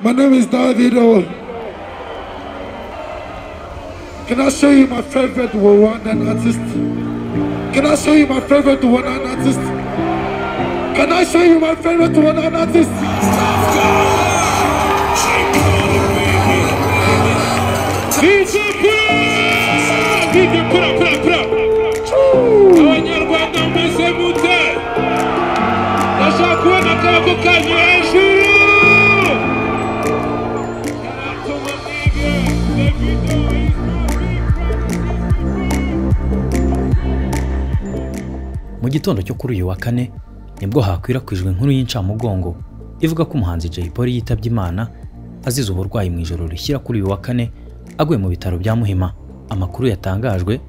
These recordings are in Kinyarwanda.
My name is Davido. Can I show you my favorite Rwandan artist? Can I show you my favorite Rwandan artist? Can I show you my favorite Rwandan artist? DJ Pura! DJ Pura, Pura, Pura! Abanyarwanda mbese mute! Ndashaka kubona akaboko kanyu hejuru! Sharatuma nigga, Davido is mu gitondo cyo kuri uyu wa kane nibwo hakwirakwijwe inkuru y'incamugongo ivuga ko umuhanzi Jay Polly yitabye Imana azize uburwayi mu ijoro rishyira kuri uyu wa kane aguye mu bitaro bya Muhima amakuru yatangajwe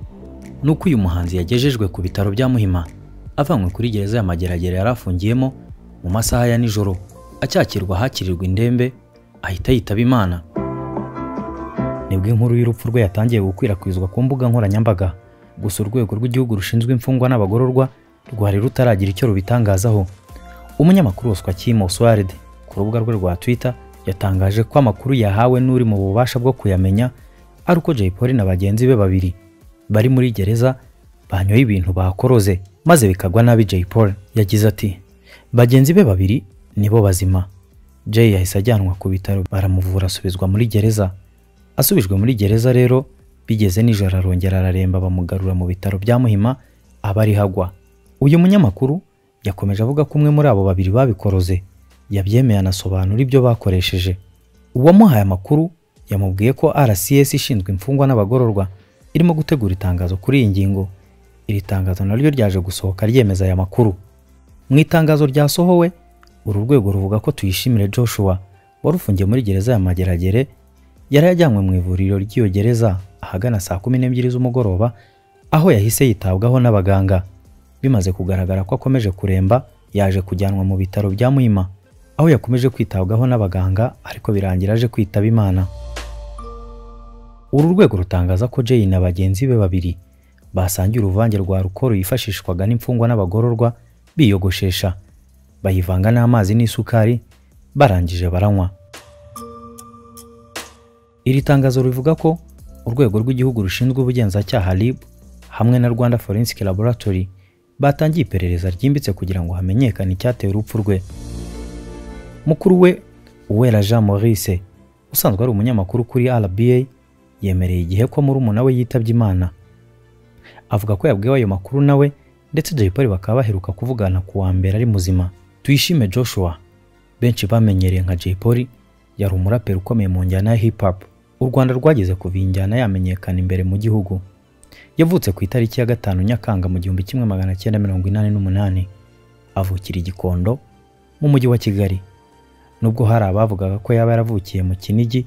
ni uko uyu muhanzi yagejejwe ku bitaro bya Muhima avanywe kuri gereza ya Mageragere yari afungiyemo mu masaha ya nijoro acyakirwa ahakirirwa indembe ahita yitaba Imana nibwo inkuru y'urupfu rwe yatangiye gukwirakwizwa ku mbuga nkoranyambaga gusa urwego rw'igihugu rushinzwe imfungwa n'abagororwa rwari rutaragira icyo rubitangazaho umunyamakuru woswa kimo swared ku rubuga rwe rwa twitter yatangaje ko amakuru yahawe n'uri mu bubasha bwo kuyamenya ari uko jay polly na bagenzi be babiri bari muri gereza banyoye ibintu bakoroze maze bikagwa nabi jay polly yagize ati bagenzi be babiri nibo bazima jay yahise ajyanwa ku bitaro baramuvura asubizwa muri gereza asubijwe muri gereza rero bigeze nijoro arongera araremba bamugarura mu bitaro bya muhima aba ariho agwa uyu munyamakuru yakomeje avuga ko umwe muri abo babiri babikoroze yabyemeye anasobanura ibyo bakoresheje uwamuhaye amakuru yamubwiye ko rcs ishinzwe imfungwa n'abagororwa irimo gutegura itangazo kuri iyi ngingo iri tangazo naryo ryaje gusohoka ryemeza aya makuru mu itangazo ryasohowe uru rwego ruvuga ko tuyishimire joshua wari ufungiye muri gereza ya mageragere yari yajyanywe mu ivuriro ry'iyo gereza ahagana saa kumi n'ebyiri z'umugoroba aho yahise yitabwaho n'abaganga bimaze kugaragara ko akomeje kuremba yaje kujyanwa mu bitaro bya muhima aho yakomeje kwitabwaho n'abaganga ariko birangira aje kwitaba imana uru rwego rutangaza ko Jay na bagenzi be babiri basangiye uruvange rwa rukoro yifashishwaga n'imfungwa n'abagororwa biyogoshesha bayivanga n'amazi n'isukari barangije baranywa Iri tangazo rivuga ko urwego rw'igihugu rushinzwe ubugenzacyaha RIB hamwe na Rwanda Forensic Laboratory batangiye iperereza ryimbitse kugira ngo hamenyekane icyateye urupfu rwe. Mukuru we Uwera Jean Maurice usanzwe ari umunyamakuru kuri RBA yemereye igihe ko murumuna we yitabye Imana. Avuga ko yabwiwe ayo makuru nawe ndetse Jay Polly bakaba baheruka kuvugana ku wa mbere ari muzima. Tuyishime Joshua benshi bamenyereye nka Jay Polly yari umuraperi ukomeye mu njyana ya hip hop u Rwanda rwageze kuva iyi njyana yamenyekana imbere mu gihugu yavutse ku itariki ya gatanu Nyakanga mu gihumbi kimwe magana cyenda mirongo inani n'umunani avukira i Gikondo mu mujyi wa Kigali nubwo hari abavugaga ko yaba yaravukiye mu Kinigi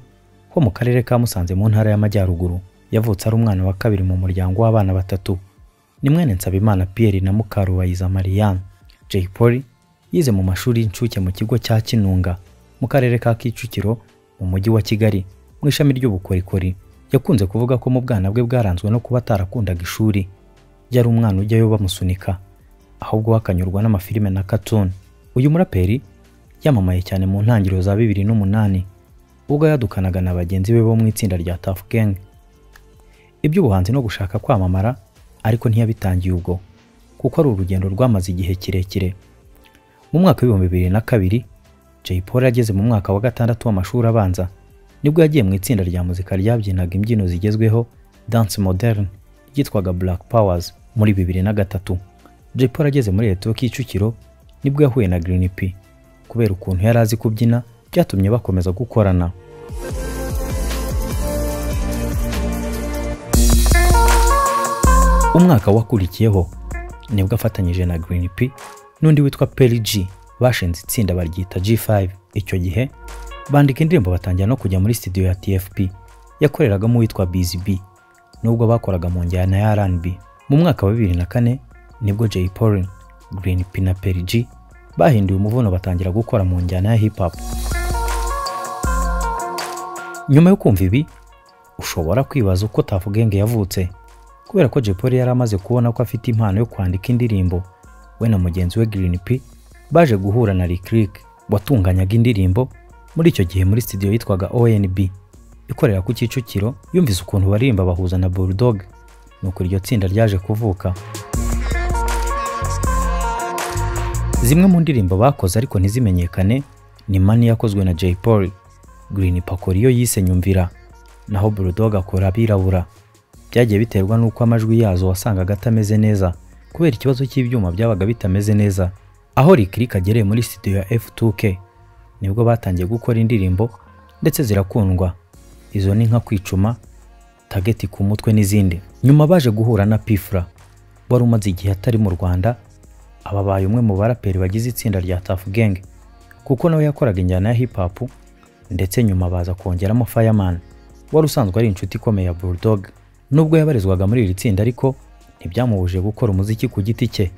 ho mu karere ka Musanze mu ntara y'Amajyaruguru yavutse ari umwana wa kabiri mu muryango w'abana batatu ni mwene Nsabimana Pierre na Mukarubayiza Marianne Jay Polly yize mu mashuri y'incuke mu kigo cya Kinunga mu karere ka Kicukiro mu mujyi wa Kigali mu ishami ry'ubukorikori yakunze kuvuga ko mu bwana bwe bwaranzwe no kuba atarakundaga ishuri yari umwana ujyayo bamusunika ahubwo wakanyurwa n'amafilime na cartoon uyu muraperi yamamaye cyane mu ntangiriro za bibiri n'umunani ubwo yadukanaga na bagenzi be bo mu itsinda rya Tuff Gang iby'ubuhanzi no gushaka kwamamara ariko ntiyabitangiye ubwo kuko ari urugendo rwamaze igihe kirekire mu mwaka w'ibihumbi bibiri na kabiri Jay Polly ageze mu mwaka wa gatandatu w'amashuri abanza nibwo yagiye mu itsinda rya muzika ryabyinaga imbyino zigezweho Dance Modern ryitwaga Black Powers muri bibiri na gatatu Jay Polly ageze muri Leta Kicukiro nibwo yahuye na Green P kubera ukuntu yari azi kubyina byatumye bakomeza gukorana umwaka wakurikiyeho nibwo afatanyije na Green P n'undi witwa Perry G bashinze itsinda baryita G5 icyo gihe bandika indirimbo batangira no kujya muri studio ya TFP yakoreragamo uwitwa Busy B nubwo bakoraga mu njyana ya R&B mu mwaka wa 2004 nibwo Jay Polly Green P na Perry G bahinduye umuvuno batangira gukora mu njyana ya hip hop nyuma yo kumva ibi ushobora kwibaza uko Tuff Gang yavutse kubera ko Jay Polly yari amaze kubona ko afite impano yo kwandika indirimbo we na mugenzi we Green P baje guhura na Lick Lick watunganyaga indirimbo muri icyo gihe muri studio yitwaga ONB ikorera ku Kicukiro yumvise ukuntu baririmba bahuza na Bulldog nuko iryo tsinda ryaje kuvuka zimwe mu ndirimbo bakoze ariko ntizimenyekane ni Money yakozwe na Jay Polly Green Paco yo yise Nyumvira naho Bulldog akora abirabura byagiye biterwa n'uko amajwi yazo wasangaga atameze neza kubera ikibazo cy'ibyuma byabaga bitameze neza aho Lick agereye muri studio ya F2K nibwo batangiye gukora indirimbo ndetse zirakundwa izo ni nka kwicuma tageti ku mutwe n'izindi nyuma baje guhura na Pfla wari umaze igihe atari mu Rwanda ababaye umwe mu baraperi bagize itsinda rya Tuff Gang kuko nawe yakoraga injyana ya hip hop ndetse nyuma baza kongeramo Fireman wari usanzwe ari inshuti ikomeye ya Bulldog nubwo yabarizwaga muri iri tsinda ariko ntibyamubujije gukora umuziki ku giti cye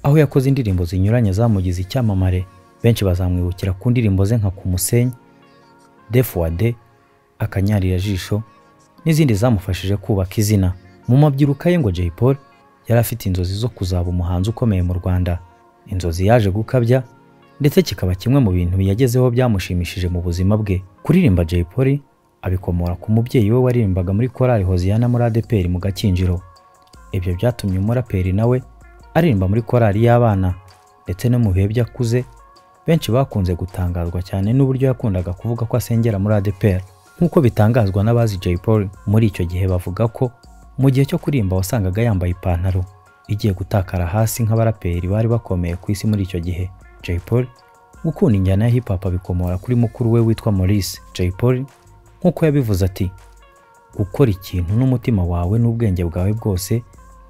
aho yakoze indirimbo zinyuranye zamugize icyamamare benshi bazamwibukira ku ndirimbo ze nka ku musenyi defuwade akanyarira jisho n'izindi zamufashije kubaka izina mu mabyiruka ye ngo Jay Polly yari afite inzozi zo kuzaba umuhanzi ukomeye mu Rwanda inzozi yaje gukabya ndetse kikaba kimwe mu bintu yagezeho byamushimishije mu buzima bwe kuririmba Jay Polly abikomora ku mubyeyi we waririmbaga muri korali Hoziyana muri ADPR mu Gakinjiro ibyo byatumye umuraperi nawe aririmba muri korali y'abana ndetse no mu bihe byakuze benshi bakunze gutangazwa cyane n'uburyo yakundaga kuvuga ko asengera muri ADPR nk'uko bitangazwa n'abazi Jay Polly muri icyo gihe bavuga ko mu gihe cyo kuririmba wasangaga yambaye ipantaro igiye gutakara hasi nk'abaraperi bari bakomeye ku isi muri icyo gihe Jay Polly gukunda injyana ya hip hop bikomora kuri mukuru we witwa Maurice Jay Polly nk'uko yabivuze ati gukora ikintu n'umutima wawe n'ubwenge bwawe bwose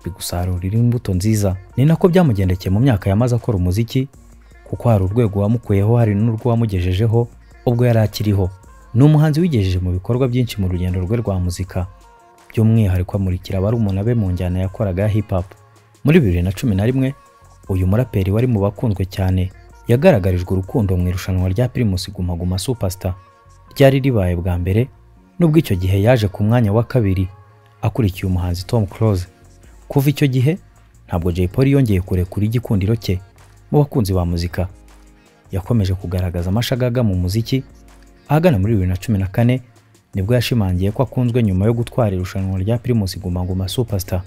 bigusarurira imbuto nziza ni nako byamugendekeye mu myaka yamaze akora umuziki kuko hari urwego wamukuyeho hari n'urwo wamugejejeho ubwo yari akiriho ni umuhanzi wigejeje mu bikorwa byinshi mu rugendo rwe rwa muzika by'umwihariko amurikira barumuna be mu njyana yakoraga ya hip hop muri bibiri na cumi na rimwe uyu muraperi wari mu bakunzwe cyane yagaragarijwe urukundo mu irushanwa rya Primus Guma Guma Superstar ryari ribaye bwa mbere nubwo icyo gihe yaje ku mwanya wa kabiri akurikiye umuhanzi Tom Close kuva icyo gihe ntabwo Jay Polly yongeye kurekura igikundiro cye mu bakunzi ba muzika yakomeje kugaragaza amashagaga mu muziki ahagana muri bibiri na cumi na kane nibwo yashimangiye ko akunzwe nyuma yo gutwara irushanwa rya Primus Guma Guma Superstar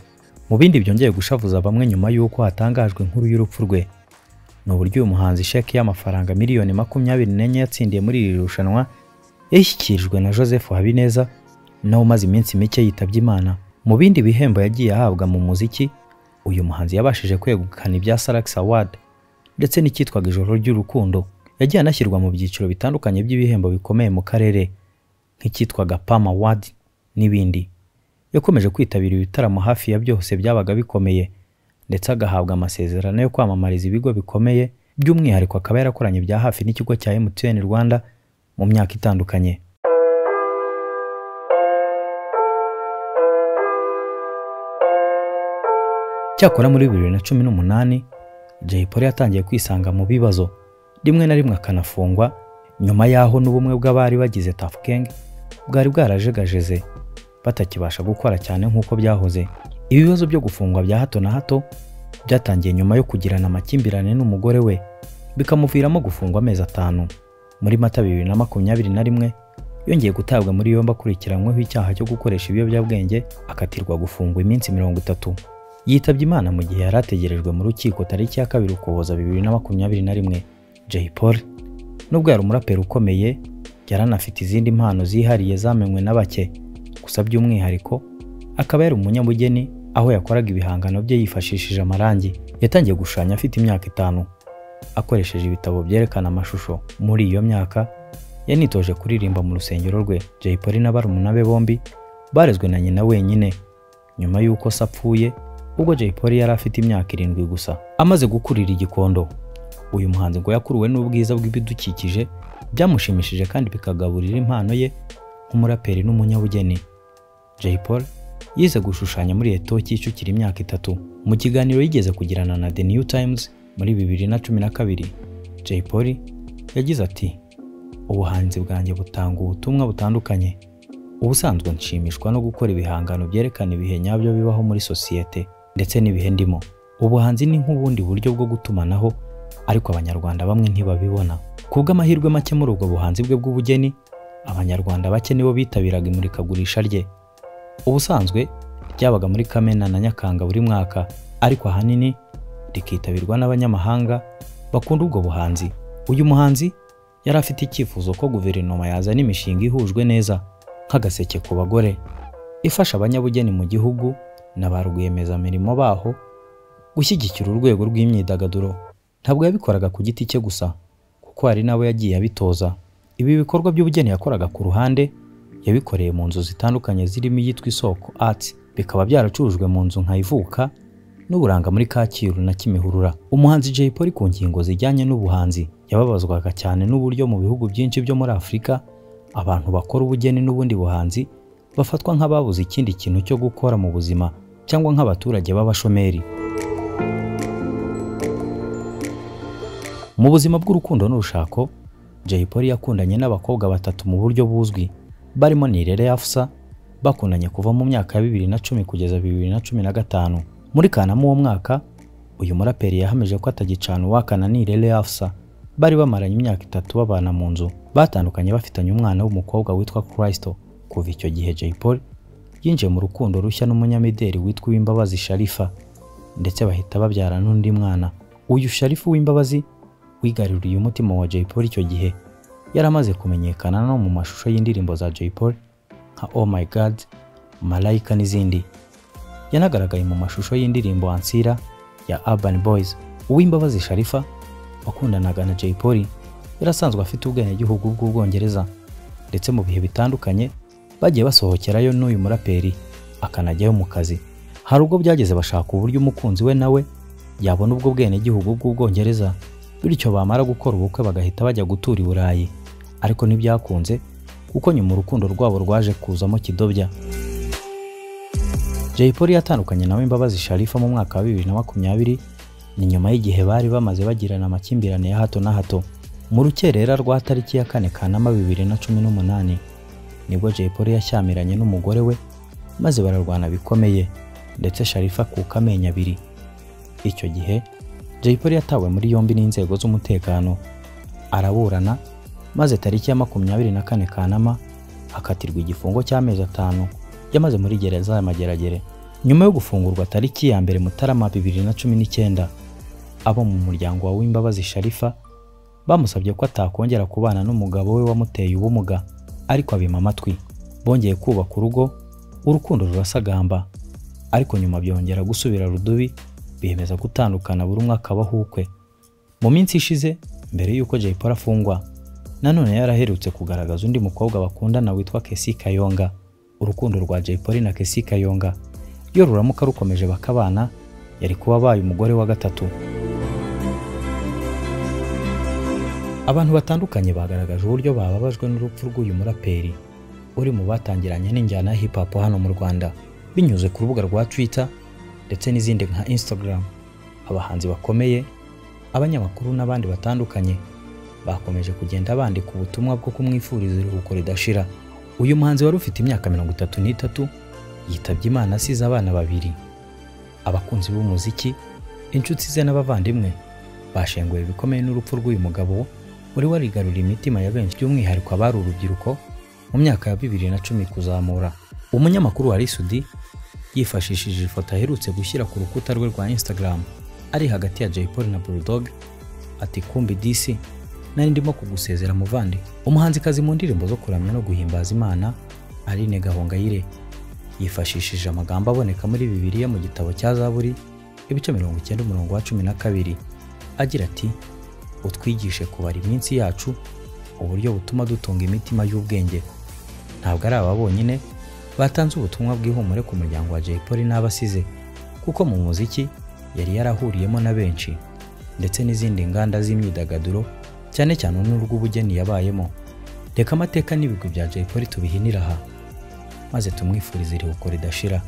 mu bindi byongeye gushavuza bamwe nyuma y'uko hatangajwe inkuru y'urupfu rwe ni uburyo uyu muhanzi sheki y'amafaranga miliyoni makumyabiri n'enye yatsindiye muri iri rushanwa yashyikirijwe na Joseph Habineza nawe umaze iminsi mike yitabye Imana mu bindi bihembo yagiye ahabwa mu muziki uyu muhanzi yabashije kwegukana ibya Salax Award ndetse n'icyitwaga ijoro ry'urukundo yagiye anashyirwa mu byiciro bitandukanye by'ibihembo bikomeye mu karere nk'icyitwaga Palm Award n'ibindi yakomeje kwitabira ibitaramo hafi ya byose byabaga bikomeye ndetse agahabwa amasezerano yo kwamamariza ibigo bikomeye by'umwihariko akaba yarakoranye bya hafi n'ikigo cya MTN Rwanda mu myaka itandukanye cyakora muri bibiri na cumi n'umunani Jay Polly yatangiye kwisanga mu bibazo rimwe na rimwe akanafungwa nyuma y'aho n'ubumwe bw'abari bagize Tuff Gang bwari bwarajegajeze batakibasha gukora cyane nk'uko byahoze ibibazo byo gufungwa bya hato na hato byatangiye nyuma yo kugirana amakimbirane n'umugore we bikamuviramo gufungwa amezi atanu muri mata bibiri na makumyabiri na rimwe yongeye gutabwa muri yombi akurikiranyweho icyaha cyo gukoresha ibiyobyabwenge akatirwa gufungwa iminsi mirongo itatu yitabye imana mu gihe yari ategerejwe mu rukiko tariki ya kabiri ukuboza bibiri na makumyabiri na rimwe Jay Polly nubwo yari umuraperi ukomeye yari anafite izindi mpano zihariye zamenywe na bake gusa by'umwihariko akaba yari umunyabugeni aho yakoraga ibihangano bye yifashishije amarangi yatangiye gushushanya afite imyaka itanu akoresheje ibitabo byerekana amashusho muri iyo myaka yanitoje kuririmba mu rusengero rwe Jay Polly na barumuna be bombi barezwe na nyina wenyine nyuma y'uko se apfuye ubwo Jay Polly yari afite imyaka irindwi gusa amaze gukurira igikondo uyu muhanzi ngo yakuruwe n'ubwiza bw'ibidukikije byamushimishije kandi bikagaburira impano ye nk'umuraperi n'umunyabugeni Jay Polly yize gushushanya muri Eto Kicukiro imyaka itatu mu kiganiro yigeze kugirana na The New Times muri bibiri na cumi na kabiri Jay Polly yagize ati ubuhanzi bwanjye butanga ubutumwa butandukanye ubusanzwe nshimishwa no gukora ibihangano byerekana ibihe nyabyo bibaho muri sosiyete ndetse n'ibihe ndimo ubuhanzi ni nk'ubundi buryo bwo gutumanaho ariko abanyarwanda bamwe ntibabibona ku bw'amahirwe make muri ubwo buhanzi bwe bw'ubugeni abanyarwanda bake nibo bitabiraga imurikagurisha rye ubusanzwe ryabaga muri kamena na nyakanga buri mwaka ariko ahanini rikitabirwa n'abanyamahanga bakunda ubwo buhanzi uyu muhanzi yari afite icyifuzo ko guverinoma yazana imishinga ihujwe neza nk'agaseke ku bagore ifasha abanyabugeni mu gihugu na ba rwiyemezamirimo baho gushyigikira urwego rw'imyidagaduro ntabwo yabikoraga ku giti cye gusa kuko hari n'abo yagiye abitoza ibi bikorwa by'ubugeni yakoraga ku ruhande yabikoreye mu nzu zitandukanye zirimo iyitwa isoko art bikaba byaracurujwe mu nzu nka ivuka n'uburanga muri kacyiru na kimihurura umuhanzi jay polly ku ngingo zijyanye n'ubuhanzi yababazwaga cyane n'uburyo mu bihugu byinshi byo muri afurika abantu bakora ubugeni n'ubundi buhanzi bafatwa nk'ababuze ikindi kintu cyo gukora mu buzima cyangwa nk'abaturage b'abashomeri mu buzima bw'urukundo n'urushako jay polly yakundanye n'abakobwa batatu mu buryo buzwi barimo nirere yafusa bakundanye kuva mu myaka ya bibiri na cumi kugeza bibiri na cumi na gatanu muri kanama uwo mwaka uyu muraperi yahamije ko atagicana uwakana nirere yafusa bari bamaranye imyaka itatu babana mu nzu batandukanye bafitanye umwana w'umukobwa witwa christo kuva icyo gihe jay polly yinjiye mu rukundo rushya n'umunyamideli witwa uwimbabazi sharifa ndetse bahita babyara n'undi mwana uyu sharifa w'imbabazi wigaruriye umutima wa jay polly icyo gihe yari amaze kumenyekana no mu mashusho y'indirimbo za jay polly nka oh my god malayika n'izindi yanagaragaye mu mashusho y'indirimbo ansira ya urban boys uwimbabazi sharifa wakundanaga na jay polly yari asanzwe afite ubwenegihugu bw'ubwongereza ndetse mu bihe bitandukanye bagiye basohokerayo n'uyu muraperi akanajyayo mu kazi hari ubwo byageze bashaka uburyo umukunzi we nawe yabona ubwo bwenegihugu bw'ubwongereza bityo bamara gukora ubukwe bagahita bajya gutura i burayi ariko ntibyakunze kuko nyuma urukundo rwabo rwaje kuzamo kidobya Jay Polly yatandukanye nawe Imbabazi Sharifa mu mwaka wa 2020 ni nyuma y'igihe bari bamaze bagirana amakimbirane ya hato na hato mu rukerera rwa tariki ya kane Kanama 2018 nibwo Jay Polly yashyamiranye n'umugore we maze bararwana bikomeye ndetse Sharifa akuka amenyo abiri icyo gihe Jay Polly yatawe muri yombi n'inzego z'umutekano araburana maze tariki ya makumyabiri na kane Kanama akatirwa igifungo cy'amezi atanu yamaze muri gereza ya mageragere nyuma yo gufungurwa tariki ya mbere mutarama bibiri na cumi n'icyenda abo mu muryango wa w'imbabazi sharifa bamusabye ko atakongera kubana n'umugabo we wamuteye ubumuga ariko abima amatwi bongeye kubaka urugo urukundo rurasagamba ariko nyuma byongera gusubira rudubi biyemeza gutandukana buri umwe akabaho ukwe mu minsi ishize mbere y'uko jay polly afungwa nanone yaraherutse kugaragaza undi mukobwa bakundana witwa kesi kayonga urukundo rwa Jay Polly na Kesi Kayonga iyo ruramuka rukomeje bakabana yari kuba abaye umugore wa gatatu abantu batandukanye bagaragaje uburyo bababajwe n'urupfu rw'uyu muraperi uri mu batangiranye n'injyana ya hip hop hano mu Rwanda binyuze ku rubuga rwa Twitter ndetse n'izindi nka Instagram abahanzi bakomeye abanyamakuru n'abandi batandukanye bakomeje kugenda bandika ubutumwa bwo kumwifuriza iruhuko ridashira uyu muhanzi wari ufite imyaka mirongo itatu n'itatu yitabye imana asize abana babiri abakunzi b'umuziki inshuti ze n'abavandimwe bashenguwe bikomeye n'urupfu rw'uyu mugabo wari warigaruriye imitima ya benshi by'umwihariko abari urubyiruko mu myaka ya bibiri na cumi kuzamura umunyamakuru wa risudi yifashishije ifoto aherutse gushyira ku rukuta rwe rwa instagram ari hagati ya jay polly na bulldog ati kumbi disi nari ndimo kugusezera muvandi umuhanzikazi mu ndirimbo zo kuramya no guhimbaza imana aline gahongayire yifashishije amagambo aboneka muri bibiliya mu gitabo cya zaburi ibice mirongo icyenda umurongo wa cumi na kabiri agira ati utwigishe kubara iminsi yacu uburyo butuma dutunga imitima y'ubwenge ntabwo ari aba bonyine batanze ubutumwa bw'ihumure ku muryango wa jay polly n'abasize kuko mu muziki yari yarahuriyemo na benshi ndetse n'izindi nganda z'imyidagaduro cyane cyane n'urw'ubugeni yabayemo reka amateka n'ibigwi bya jay polly tubihinira aha maze tumwifurize iruhuko ridashira